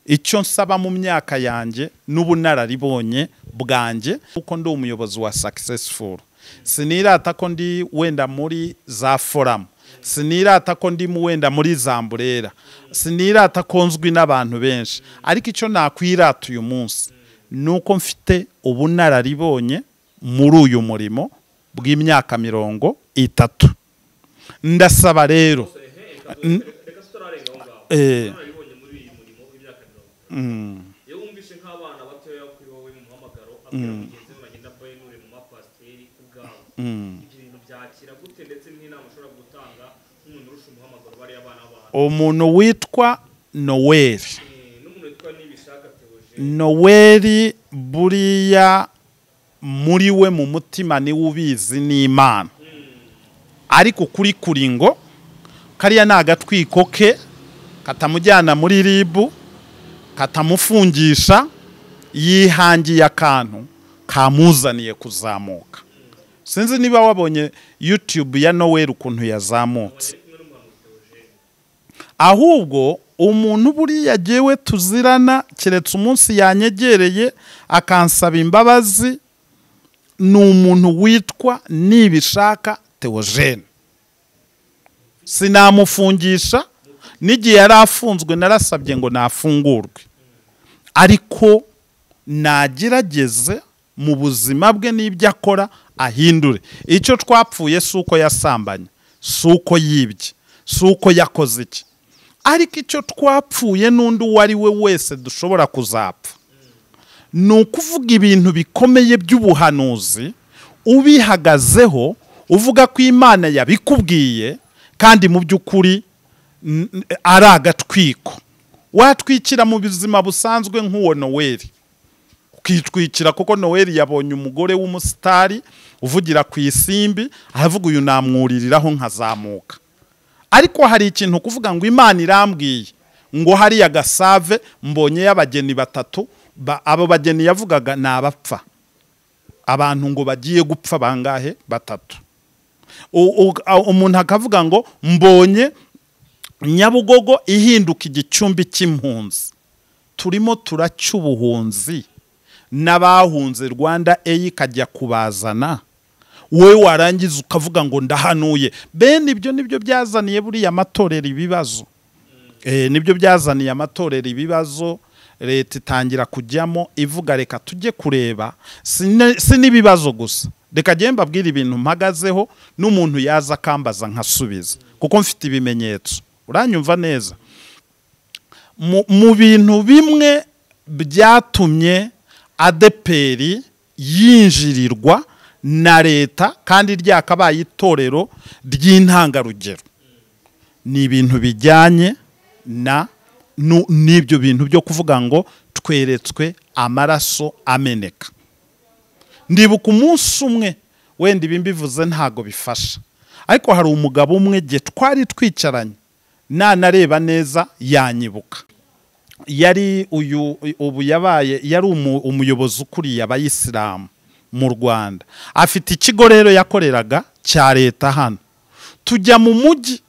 Speaker 2: icyo nsaba mu myaka yanjye n'ubunararibonye bwanjye kuko ndi umuyobozi wa successful sinirata ko ndi wenda muri za foramu sinirata ko ndi mu wenda muri zamburera sinirata ko nzwi n'abantu benshi ariko icyo nakwirata uyu munsi ni uko mfite ubunararibonye muri uyu murimo bw'imyaka mirongo itatu ndasaba rero eh,
Speaker 1: iyo wumvise nk'abana batoya kuri wowe mu muhamagaro abwira mugenzi we bagenda bahinure mu mapasiteri ubwabo ibyo bintu bya kera kwakira gute ndetse n'inama ushobora gutanga nk'umuntu urusha umuhamagaro bariya abana b'abantu
Speaker 2: umuntu witwa noweli
Speaker 1: Eh, n'umuntu witwa nibishaka tewoje
Speaker 2: noweli buriya muri we mu mutima niwe ubizi n'imana ariko kuri kuringo kariya ni agatwiko ke katamujyana muri ribu katamufungisha yihangiye akantu kamuzaniye kuzamuka sinzi niba wabonye yutube ya noweli ukuntu yazamutse ahubwo umuntu buriya jyewe tuzirana keretse umunsi yanyegereye akansaba imbabazi ni umuntu witwa nibishaka teogene sinamufungisha n'igihe yari afunzwe narasabye ngo nafungurwe ariko nagerageze mu buzima bwe n'ibyo akora ahindure icyo twapfuye si uko yasambanye si uko yibye si uko yakoze iki ariko icyo twapfuye n'undi uwo ari we wese dushobora kuzapfa ni ukuvuga ibintu bikomeye by'ubuhanuzi ubihagazeho uvuga ko imana yabikubwiye kandi mu by'ukuri n- n- ari agatwiko watwikira mu buzima busanzwe nk'uwo noweli ukitwikira kuko noweli yabonye umugore w'umusitari uvugira ku isimbi aravuga uyu namwuririraho nkazamuka ariko hari ikintu kuvuga ngo imana irambwiye ngo hariya gasave mbonyeyo abageni batatu ba- abo bageni yavugaga ni abapfa abantu ngo bagiye gupfa bangahe batatu U- u- a- umuntu akavuga ngo mbonye nyabugogo ihinduka igicumbi cy'impunzi turimo turaca ubuhunzi n'abahunze rwanda eyi ikajya kubazana wowe warangiza ukavuga ngo ndahanuye bene ibyo nibyo byazaniye buriya amatorero ibibazo Eh, nibyo byazaniye amatorero ibibazo leta itangira kujyamo ivuga reka tujye kureba si ne- si n'ibibazo gusa reka njye mbabwire ibintu mpagazeho n'umuntu yaza akambaza nkasubiza kuko mfite ibimenyetso uranyumva neza mu mu bintu bimwe byatumye adeperi yinjirirwa na leta kandi ryakabaye itorero ry'intangarugero ni ibintu bijyanye na nu- n'ibyo bintu byo kuvuga ngo tweretswe amaraso ameneka ndibuka umunsi umwe wenda ibi mbivuze ntago bifasha ariko hari umugabo umwe ge twari twicaranye nanareba neza yanyibuka yari uyu ubu yabaye yari umu- umuyobozi ukuriye abayisilamu mu rwanda afite ikigo rero yakoreraga cya leta hano tujya mu mujyi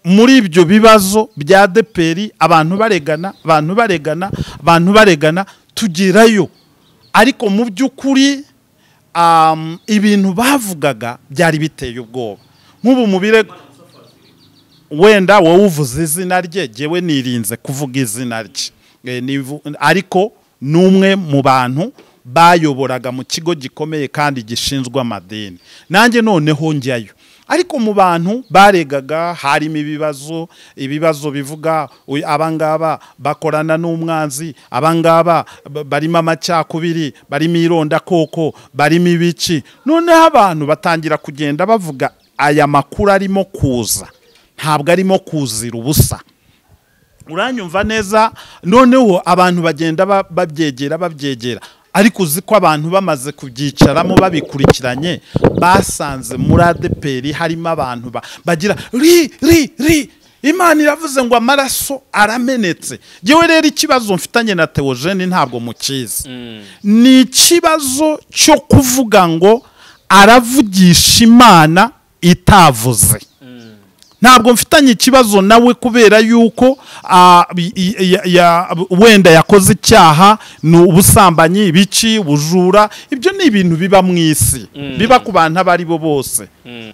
Speaker 2: muri ibyo bibazo bya deperi abantu baregana abantu baregana abantu baregana tugerayo ariko mu by'ukuri um, ibintu bavugaga byari biteye ubwoba nk'ubu mu birego wenda wowe uvuze izina rye jyewe nirinze kuvuga izina rye Eh, nivu- ariko ni umwe mu bantu bayoboraga mu kigo gikomeye kandi gishinzwe amadini nanjye noneho njyayo ariko mu bantu baregaga harimo ibibazo ibibazo bivuga uy- abangaba bakorana n'umwanzi abangaba ba- barimo amacyakubiri barimo irondakoko barimo ibiki noneho abantu batangira kugenda bavuga aya makuru arimo kuza ntabwo arimo kuzira ubusa uranyumva neza noneho abantu bagenda ba- babyegera babyegera ariko uzi ko abantu bamaze kubyicaramo babikurikiranye basanze muri adeperi harimo abantu ba- bagira ri ri ri imana iravuze ngo amaraso aramenetse yewe rero ikibazo mfitanye na teogene ntabwo mukizi ni ikibazo cyo kuvuga ngo aravugisha imana itavuze ntabwo mfitanye ikibazo nawe kubera yuko ah, i- i- ya- ya- wenda yakoze icyaha ni ubusambanyi ibiki ubujura ibyo ni ibintu biba mu isi biba ku bantu abo ari bo bose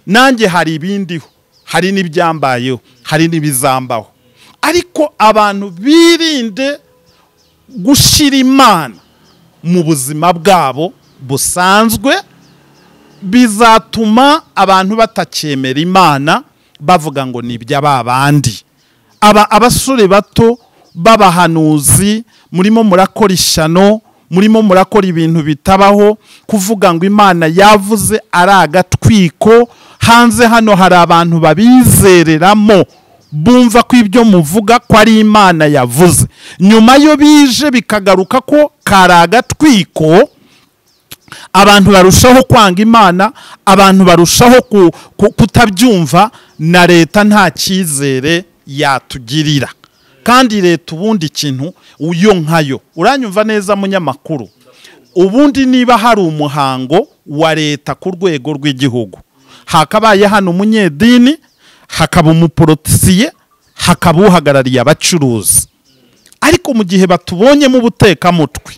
Speaker 2: nanjye hari ibindiho hari n'ibyambayeho hari n'ibizambaho ariko abantu birinde gushyira imana mu buzima bwabo busanzwe bizatuma abantu batacyemera imana bavuga ngo ni iby'ababandi aba abasore bato b'abahanuzi murimo murakora ishyano murimo murakora ibintu bitabaho kuvuga ngo imana yavuze ari agatwiko hanze hano hari abantu babizereramo bumva ko ibyo muvuga ko ari imana yavuze nyuma yo bije bikagaruka ko kari agatwiko abantu barushaho kwanga imana abantu barushaho ku- ku- kutabyumva na leta nta cyizere yatugirira kandi leta ubundi ikintu uyo nkayo uranyumva neza munyamakuru ubundi niba hari umuhango wa leta ku rwego rw'igihugu hakabaye hano umunyedini hakaba umuporotisiye hakaba uhagarariye abacuruzi ariko mu gihe batubonyemo ubutekamutwe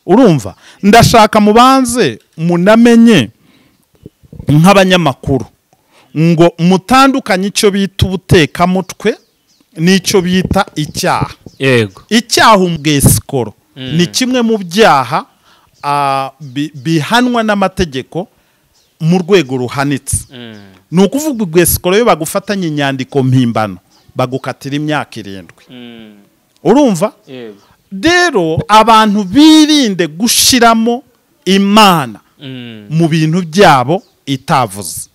Speaker 2: urumva ndashaka mubanze munamenye nk'abanyamakuru ngo mutandukanye icyo bita ubutekamutwe n'icyo bita icyaha
Speaker 1: yego
Speaker 2: icyaha umwesikoro ni kimwe mu byaha ah, bi- bihanwa n'amategeko mu rwego ruhanitse ni ukuvuga ubwesikoro iyo bagufatanye inyandiko mpimbano bagukatira imyaka irindwi urumva
Speaker 1: yego
Speaker 2: rero abantu birinde gushiramo imana mu bintu byabo itavuze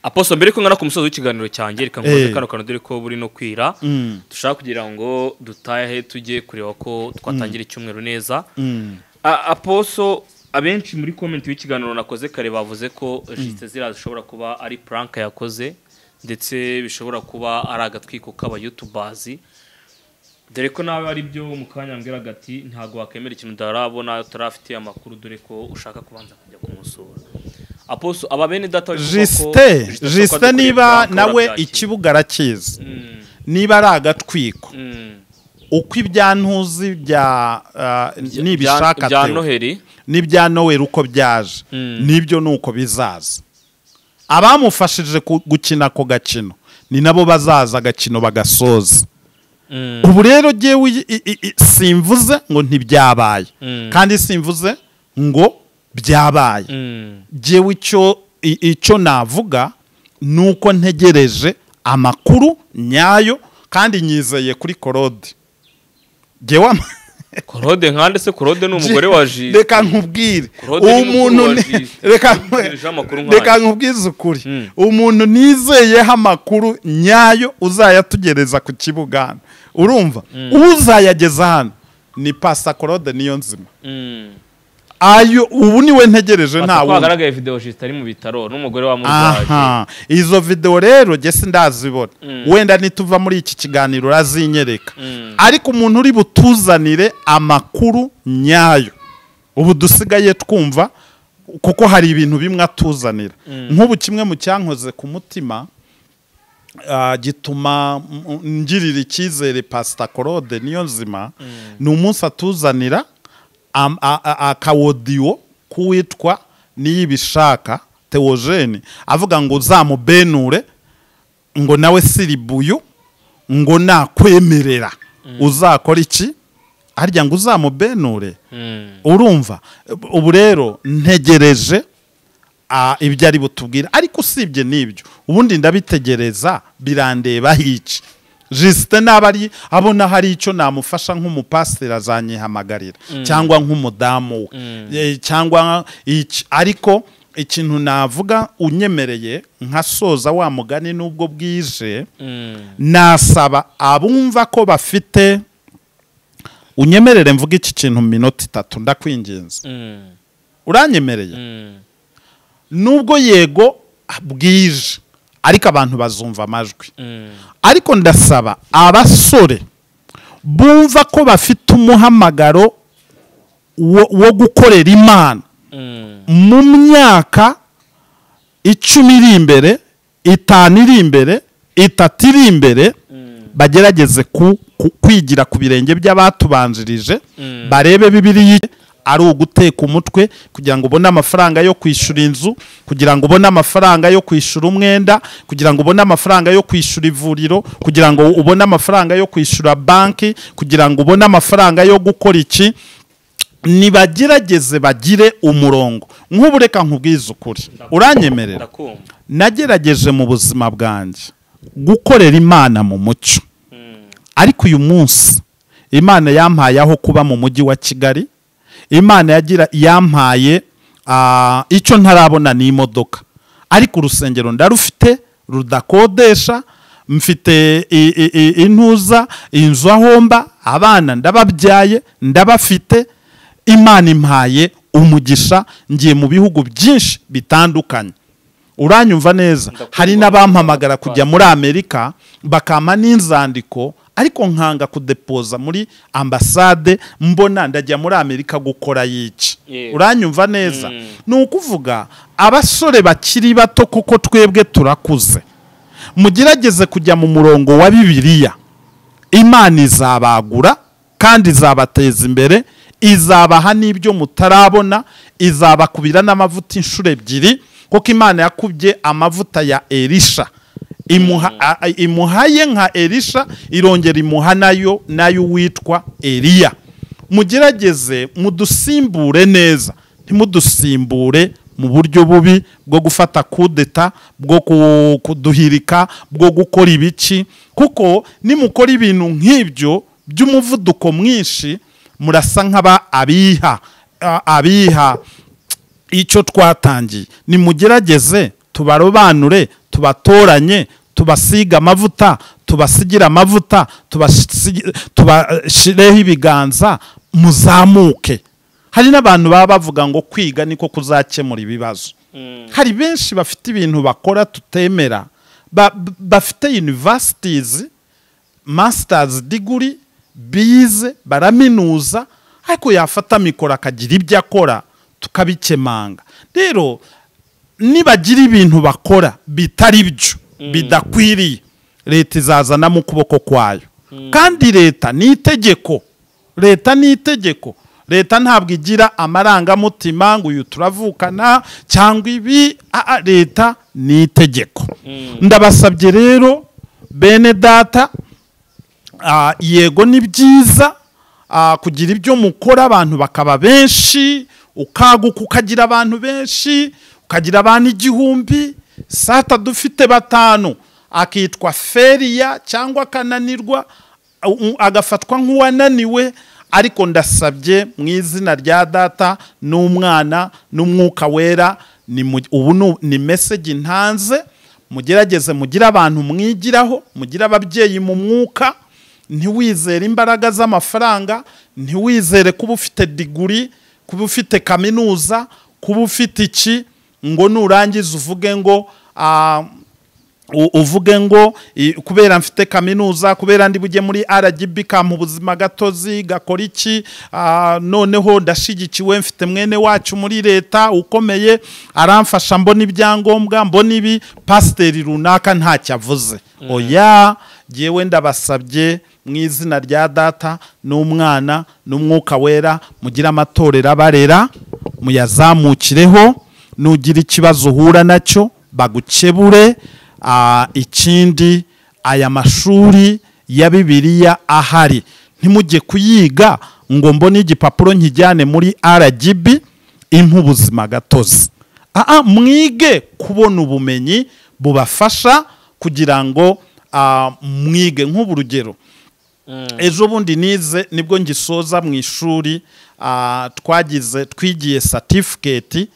Speaker 1: aposto mbere ko ngana ku musozi w'ikiganiro cyanjye reka
Speaker 2: Eh.
Speaker 1: nkubaze kano kantu dore ko buri no kwira
Speaker 2: Mm.
Speaker 1: dushaka kugira ngo dutahe tujye kureba ko twatangira icyumweru neza
Speaker 2: Mm.
Speaker 1: A- aposo abenshi muri komenti y'ikiganiro nakoze kare bavuze ko jisite ziriya zishobora kuba ari puranka yakoze ndetse bishobora kuba ari agatwiko k'abayutubazi dore ko nawe ari byo mu kanya mbwira gati ntabwo wakemera ikintu utarabona utarafitiye amakuru dore ko ushaka kubanza kujya kumusura aposo aba bene data bivugwa ko
Speaker 2: jisite
Speaker 1: Justin ashobora kuba
Speaker 2: jisite
Speaker 1: adukoreye
Speaker 2: niba
Speaker 1: prank,
Speaker 2: nawe
Speaker 1: urabyakira.
Speaker 2: ikibuga arakizi
Speaker 1: Mm,
Speaker 2: niba ari agatwiko
Speaker 1: mm.
Speaker 2: uko ibyantuzi bya
Speaker 1: Bya-
Speaker 2: n'ibishaka
Speaker 1: bya noheri
Speaker 2: n'ibya noweri uko byaje
Speaker 1: Mm.
Speaker 2: nibyo ni uko bizaza abamufashije ku- gukina ako gakino ni nabo bazaza agakino bagasoza
Speaker 1: Mm,
Speaker 2: ubu rero jyewe i- i- i- simvuze ngo ntibyabaye
Speaker 1: Mm.
Speaker 2: kandi simvuze ngo byabaye
Speaker 1: mm.
Speaker 2: jyewe icyo i- icyo navuga ni uko ntegereje amakuru nyayo kandi nyizeye kuri korode jyewe ama-
Speaker 1: korode nkande se korode ni umugore wa jisite
Speaker 2: reka nkubwire
Speaker 1: Claude ni
Speaker 2: umuntu
Speaker 1: mukuru wa
Speaker 2: ni-
Speaker 1: Jisho.
Speaker 2: reka
Speaker 1: Ntegereje amakuru nkayo.
Speaker 2: reka nkubwize ukuri
Speaker 1: Mm.
Speaker 2: umuntu nizeyeho amakuru nyayo uzayatugereza ku kibuga hano urumva uzayageza hano ni pasa claude niyo nzima
Speaker 1: Mm.
Speaker 2: ayo ubu niwe ntegereje nta
Speaker 1: Pasa ko
Speaker 2: wundi
Speaker 1: hagaragaye video jisita ari mu bitaro n'umugore wa murwayi
Speaker 2: aha izo video rero jye sindazibona
Speaker 1: Mm.
Speaker 2: wenda nituva muri iki kiganiro urazinyereka
Speaker 1: Mm.
Speaker 2: ariko umuntu uri butuzanire amakuru nyayo ubu dusigaye twumva kuko hari ibintu bimwe atuzanira nk'ubu kimwe mu cyankoze ku mutima ah, gituma mm, ngirira icyizere pasita korode niyo nzima ni umunsi atuzanira am- a- a- akawodiyo k'uwitwa niyibishaka teogene avuga ngo uzamubenure ngo nawe siribuyu ngo nakwemerera uzakora iki harya ngo uzamubenure
Speaker 1: Mm.
Speaker 2: urumva ubu rero ntegereje ah, ibyo ari butubwira ariko usibye n'ibyo ubundi ndabitegereza birandeba iki jisite naba ari abona hari icyo namufasha nk'umupasiteri azanyihamagarira cyangwa nk'umudamu we Eh, cyangwa iki ariko ikintu navuga unyemereye nkasoza wa mugani n'ubwo bwije
Speaker 1: Mm.
Speaker 2: nasaba abumva ko bafite unyemerere mvuga iki kintu mu minota itatu ndakwinginze
Speaker 1: Mm.
Speaker 2: uranyemereye
Speaker 1: Mm.
Speaker 2: nubwo yego bwije ariko abantu bazumva amajwi
Speaker 1: Mm.
Speaker 2: ariko ndasaba abasore bumva ko bafite umuhamagaro wo, wo gukorera imana
Speaker 1: Mm.
Speaker 2: mu myaka icumi iri imbere itanu iri imbere itatu iri imbere bagerageze ku, ku, kwigira ku birenge by'abatubanjirije
Speaker 1: Mm.
Speaker 2: barebe bibiriya ari uguteka umutwe kugira ngo ubone amafaranga yo kwishyura inzu kugira ngo ubone amafaranga yo kwishyura umwenda kugira ngo ubone amafaranga yo kwishyura ivuriro kugira ngo ubone amafaranga yo kwishyura banki kugira ngo ubone amafaranga yo gukora iki nibagerageze bagire umurongo nk'ubu reka nkubwize ukuri uranyemerera
Speaker 1: Ndakumva.
Speaker 2: nagerageje mu buzima bwanjye gukorera imana mu mucyo
Speaker 1: Mm.
Speaker 2: ariko uyu munsi imana yampaye aho kuba mu mujyi wa kigali imana yagira yampaye ah, icyo ntarabona ni imodoka ariko urusengero ndarufite rudakodesha mfite i- i- i- intuza inzu aho mba abana ndababyaye ndabafite imana impaye umugisha ngiye mu bihugu byinshi bitandukanye uranyumva neza
Speaker 1: Ndakumva.
Speaker 2: hari n'abampamagara kujya muri amerika bakampa n'inzandiko ariko nkanga kudepoza muri ambasade mbona ndajya muri amerika gukora yica
Speaker 1: Yego.
Speaker 2: uranyumva neza
Speaker 1: Mm.
Speaker 2: ni ukuvuga abasore bakiri bato kuko twebwe turakuze mugerageze kujya mu murongo wa bibiliya imana izabagura kandi izabateza imbere izabaha n'ibyo mutarabona izabakubira n'amavuta inshuro ebyiri kuko imana yakubye amavuta ya erisha imuha, a- a- imuhaye nka erisha irongera imuha nayo nayo witwa eliya mugerageze mudusimbure neza ntimudusimbure mu buryo bubi bwo gufata kudeta bwo ku- kuduhirika bwo gukora ibiki kuko nimukora ibintu nk'ibyo by'umuvuduko mwinshi murasa nk'aba abiha a- abiha icyo twatangiye nimugerageze tubarobanure tubatoranye tubasige amavuta tubasigire amavuta tubasigi- tubashireho ibiganza muzamuke hari n'abantu baba bavuga ngo kwiga niko kuzakemura ibibazo hari benshi bafite ibintu bakora tutemera ba- b- bafite universities masters degree bize baraminuza ariko yafata mikoro akagira ibyo akora tukabikemanga rero nibagira ibintu bakora bitari byo bidakwiriye leta izazanamo ukuboko kwayo kandi leta ni itegeko leta ni itegeko leta ntabwo igira amarangamutima ngo uyu turavukana cyangwa ibi Ah, ah, leta ni itegeko ndabasabye rero bene data Ah, yego ni byiza ah, kugira ibyo mukora abantu bakaba benshi ukaguka ukagira abantu benshi ukagira abantu igihumbi sata dufite batanu akitwa feriya cyangwa akananirwa u- agafatwa nk'uwananiwe ariko ndasabye mu izina rya data n'umwana n'umwuka wera ni mu- ubu ni- ni meseji ntanze mugerageze mugire abantu mwigiraho mugire ababyeyi mu mwuka ntiwizere imbaraga z'amafaranga ntiwizere kuba ufite diguri kuba ufite kaminuza kuba ufite iki ngo nurangiza uvuge ngo ah, u- uvuge ngo i- kubera mfite kaminuza kubera ndi bujye muri rgb kampa ubuzima gatozi gakora iki ah, noneho ndashigikiwe mfite mwene wacu muri leta ukomeye aramfasha mbona ibyangombwa mbona ibi pasiteri runaka ntacyo avuze oya jyewe ndabasabye mu izina rya data n'umwana n'umwuka wera mugire amatorero abarera muyazamukireho nugira ikibazo uhura nacyo bagukebure ah, ikindi aya mashuri ya bibiliya ahari ntimujye kuyiga ngo mbone igipapuro nkijyane muri rgb impa ubuzima gatozi Aa, mwige kubona ubumenyi bubafasha kugira ngo ah, mwige nk'ubu rugero ejo bundi nize nibwo ngisoza mu ishuri ah, twagize twigiye satifiketi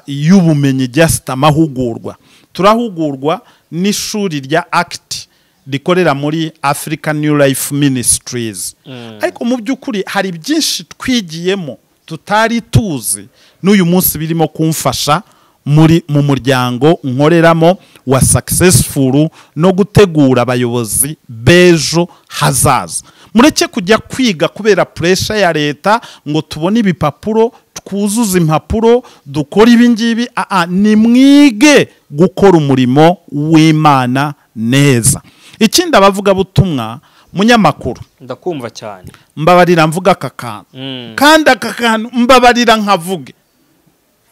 Speaker 2: y'ubumenyi just amahugurwa turahugurwa n'ishuri rya akiti rikorera muri africa new life ministries ariko mu by'ukuri hari byinshi twigiyemo tutari tuzi n'uyu munsi birimo kumfasha muri mu muryango nkoreramo wa successful no gutegura abayobozi b'ejo hazaza mureke kujya kwiga kubera pressure ya leta ngo tubone ibipapuro twuzuze impapuro dukora ibi ngibi aa nimwige gukora umurimo w'imana neza ikindi abavugabutumwa munyamakuru
Speaker 1: ndakumva cyane
Speaker 2: mbabarira mvuga aka kantu
Speaker 1: Mm.
Speaker 2: kandi aka kantu mbabarira nkavuge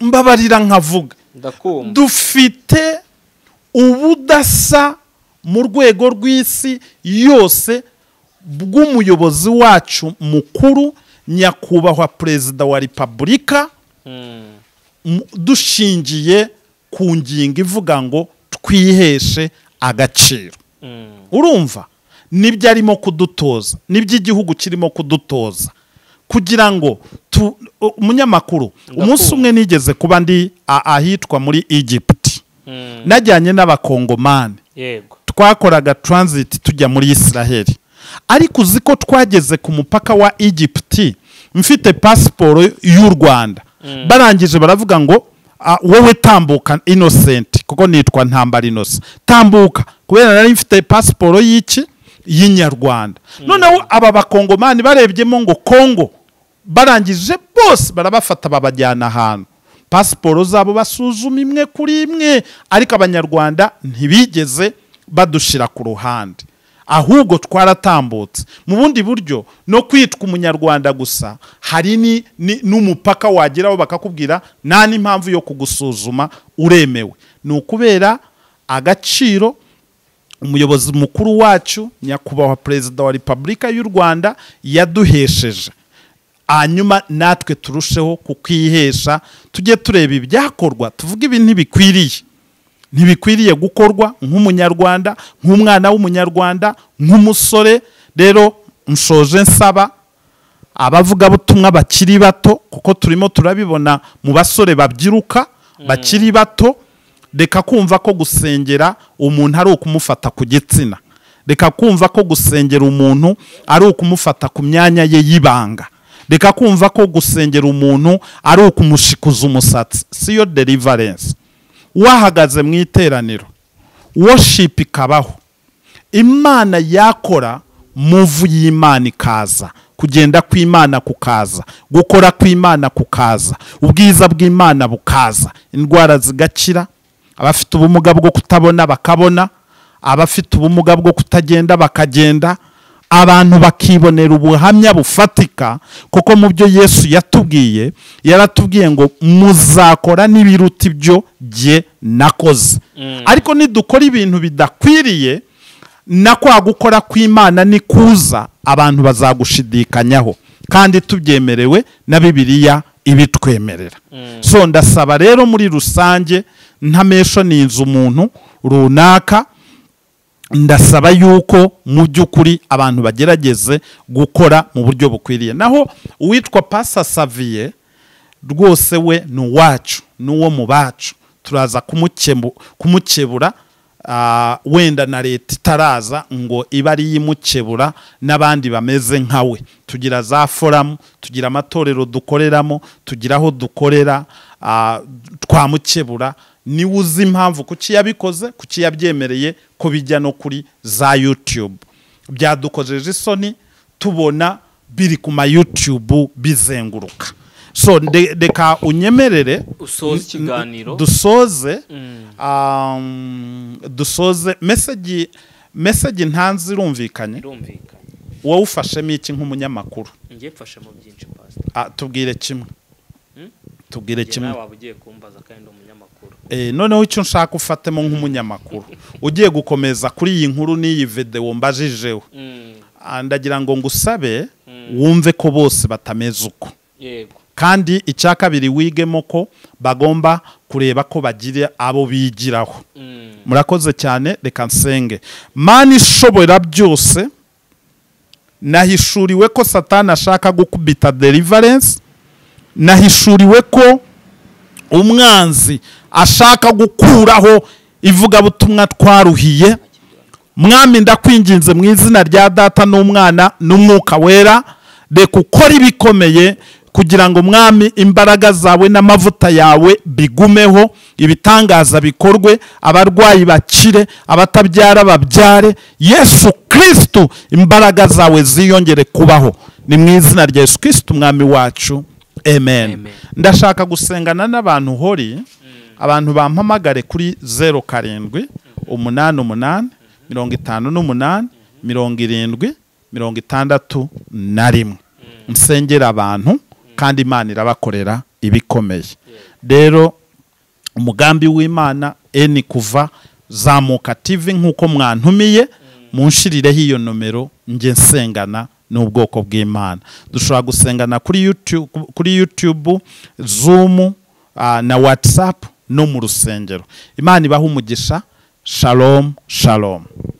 Speaker 2: mbabarira nkavuge
Speaker 1: ndakumva
Speaker 2: dufite ubudasa mu rwego rw'isi yose bw'umuyobozi wacu mukuru nyakubahwa perezida wa repubulika
Speaker 1: Mm.
Speaker 2: mu- dushingiye ku ngingo ivuga ngo twiheshe agaciro
Speaker 1: Mm.
Speaker 2: urumva nibyo arimo kudutoza nibyo igihugu kirimo kudutoza kugira ngo tu- u- umunyamakuru umunsi umwe nigeze kuba ndi a- ahitwa muri egypt
Speaker 1: Mm.
Speaker 2: najyanye n'abakongomani
Speaker 1: yego
Speaker 2: twakoraga transit tujya muri israheli ariko uzi ko twageze ku mupaka wa egypt mfite pasiporo y'u rwanda barangije baravuga ngo "Ah, wowe tambuka innocent kuko nitwa ntambara innocent tambuka kubera nari mfite pasiporo y'iki y'inyarwanda noneho aba bakongomani barebyemo ngo kongo barangije bose barabafata babajyana ahantu pasiporo zabo basuzuma imwe kuri imwe ariko abanyarwanda ntibigeze badushira ku ruhande ahubwo twaratambutse mu bundi buryo no kwitwa umunyarwanda gusa hari ni- ni- n'umupaka wageraho bakakubwira nta n'impamvu yo kugusuzuma uremewe ni ukubera agaciro umuyobozi mukuru wacu nyakubahwa perezida wa repubulika y'u rwanda yaduhesheje hanyuma natwe turusheho kukwihesha tujye tureba ibyakorwa tuvuge ibi ntibikwiriye ntibikwiriye gukorwa nk'umunyarwanda nk'umwana w'umunyarwanda nk'umusore rero nshoje nsaba abavugabutumwa bakiri bato kuko turimo turabibona mu basore babyiruka bakiri bato reka kumva ko gusengera umuntu ari ukumufata ku gitsina reka kumva ko gusengera umuntu ari ukumufata ku myanya ye y'ibanga reka kumva ko gusengera umuntu ari ukumushikuza umusatsi siyo deliverance wahagaze mu iteraniro worship ikabaho imana yakora muvu y'imana ikaza kugenda kw'imana kukaza gukora kw'imana kukaza ubwiza bw'imana bukaza indwara zigakira abafite ubumuga bwo kutabona bakabona abafite ubumuga bwo kutagenda bakagenda abantu bakibonera ubuhamya bufatika kuko mu byo yesu yatubwiye yaratubwiye ngo muzakora n'ibiruta ibyo jye nakoze ariko nidukora ibintu bidakwiriye na kwa gukora kw'imana nikuza abantu bazagushidikanyaho kandi tubyemerewe na bibiliya ibitwemerera so ndasaba rero muri rusange ntameshoninze umuntu runaka ndasaba yuko mu by'ukuri abantu bagerageze gukora mu buryo bukwiriye naho uwitwa pasa saviye rwose we ni uwacu ni uwo mu bacu turaza kumukemu- kumukebura ah, wenda na leta itaraza ngo ibe ari yo imukebura n'abandi bameze nka we tugira za foramu tugira amatorero dukoreramo tugira aho dukorera ah, twamukebura niwe uzi impamvu kuki yabikoze kuki yabyemereye ko bijya no kuri za yutube byadukojeje isoni tubona biri ku ma yutube bizenguruka so nde- reka unyemerere
Speaker 1: usoza ikiganiro
Speaker 2: dusoze um, dusoze meseji meseji ntanzi irumvikanye
Speaker 1: birumvikana
Speaker 2: wowe ufashemo iki nk'umunyamakuru
Speaker 1: njye mfashe mu byinshi pasita
Speaker 2: Ah, tubwire kimwe tubwire
Speaker 1: njye
Speaker 2: kimwe
Speaker 1: nawe waba ugiye kumbaza kandi ndi umunyamakuru
Speaker 2: Eh, noneho icyo nshaka ufatemo nk'umunyamakuru ugiye gukomeza kuri iyi nkuru n'iyi videwo mbajijeho
Speaker 1: Mm,
Speaker 2: Ah, ndagira ngo ngusabe wumve ko bose batameze uko
Speaker 1: yego
Speaker 2: kandi icya kabiri wigemo ko bagomba kureba ko bagira abo bigiraho
Speaker 1: Mm,
Speaker 2: murakoze cyane reka nsenge mani ishobora byose nahishuriwe ko satani ashaka gukubita deliverance nahishuriwe ko umwanzi ashaka gukuraho ivugabutumwa twaruhiye mwami ndakwinginze mu izina rya data n'umwana n'umwuka wera reka ukore ibikomeye kugira ngo mwami imbaraga zawe n'amavuta yawe bigumeho ibitangaza bikorwe abarwayi bakire abatabyara babyare yesu kirisitu imbaraga zawe ziyongere kubaho ni mu izina rya yesu kirisitu umwami wacu amen
Speaker 1: Amen.
Speaker 2: ndashaka gusengana n'abantu hori abantu bampamagare kuri zeru karindwi umunani umunani mirongo itanu n'umunani mirongo irindwi mirongo itandatu na rimwe nsengera abantu kandi imana irabakorera ibikomeye rero umugambi w'imana eni kuva zamuka tv nk'uko mwantumiye munshirireho iyo nomero njye nsengana n'ubwoko bw'imana dushobora gusengana kuri youtube, kuri YouTube zoom ah, na whatsapp no mu rusengero imana ibaha umugisha shalom shalom